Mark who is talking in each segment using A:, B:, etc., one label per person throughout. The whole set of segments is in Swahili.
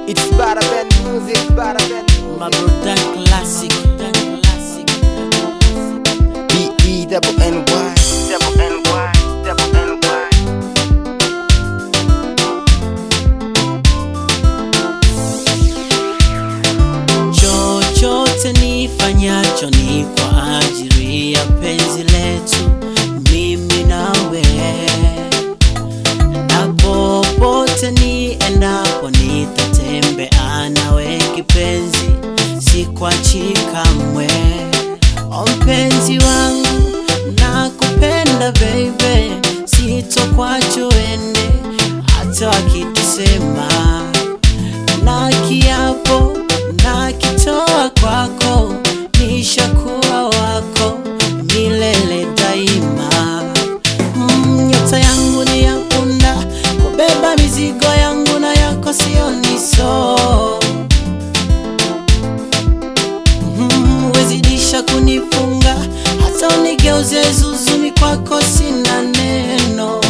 A: It's Bada Ben Music, Bada Ben
B: My
A: Music.
B: brother classic.
A: B E double N Y, double N Y, double N Y.
B: Chochote nifanyacho ni kwa ajili ya penzi letu mimi nawe, na popote niendapo nitatembea nawe kipenzi, sikwachi kamwe. O mpenzi wangu, nakupenda baby, sitokwacho ende hata wakitusema na kiapo na kitoa kwako, nishakuwa wako milele daima. Mm, nyota yangu ni ya punda, kubeba mizigo yangu na yako sio niso. Mm, wezidisha kunifunga hata unigeuze zuzumi, kwako sina neno.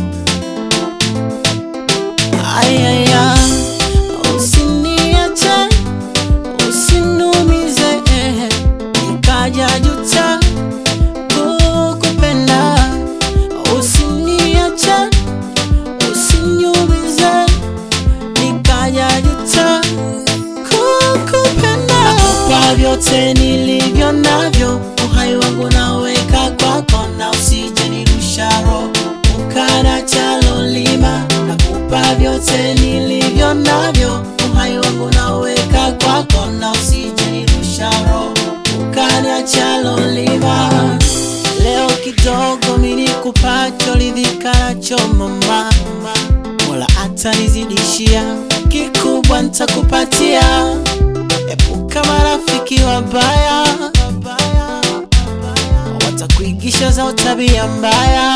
B: Ayaya, usiniache, usinumize, eh, nikaja juta kukupenda. Usiniache, usiniumize, nikaja juta kukupenda. Nakupa vyote nilivyo navyo, uhai wangu naweka kwako, na usije nirusha roho ukana chalolima. Nakupa vyote nilivyo navyo, uhai wangu naweka kwako, na usije nirusha roho ukana chalolima. Leo kidogo mimi nikupacho lidhikanacho mama, Mola atanizidishia, kikubwa nitakupatia. Epuka marafiki wabaya, watakuigisha za tabia mbaya.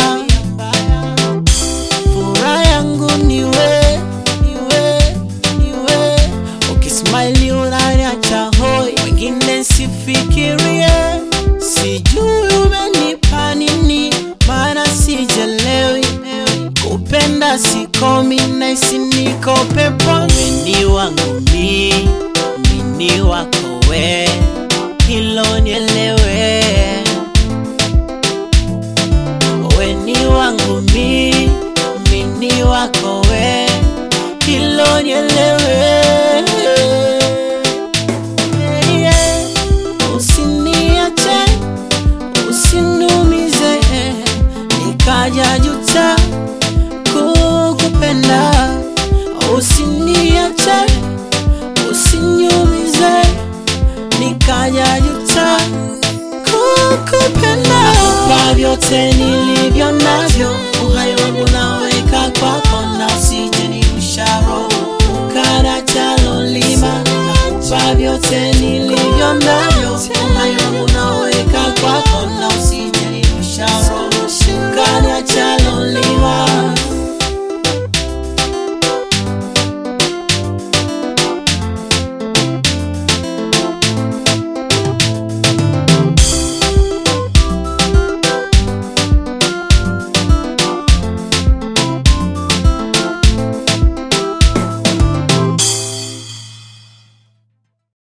B: Furaha yangu niwe, niwe, niwe, ukismile unaniacha hoi, wengine sifikirie, sijui umenipa nini, maana sijelewi kupenda sikomi, naisi niko peponi. Weni wangu mi, mini wako we, hilo nielewe. Weni wangu mi, mini wako we, hilo nielewe. Yeah, yeah. Usiniache, usinumize, nikaja juta kukupenda. Usiniache, usiniumize, nikaja juta kukupenda. Nakupa vyote nilivyo navyo, uhai wangu naweka kwako, na usije nirusha roho ukana chalolima. Nakupa vyote nilivyo navyo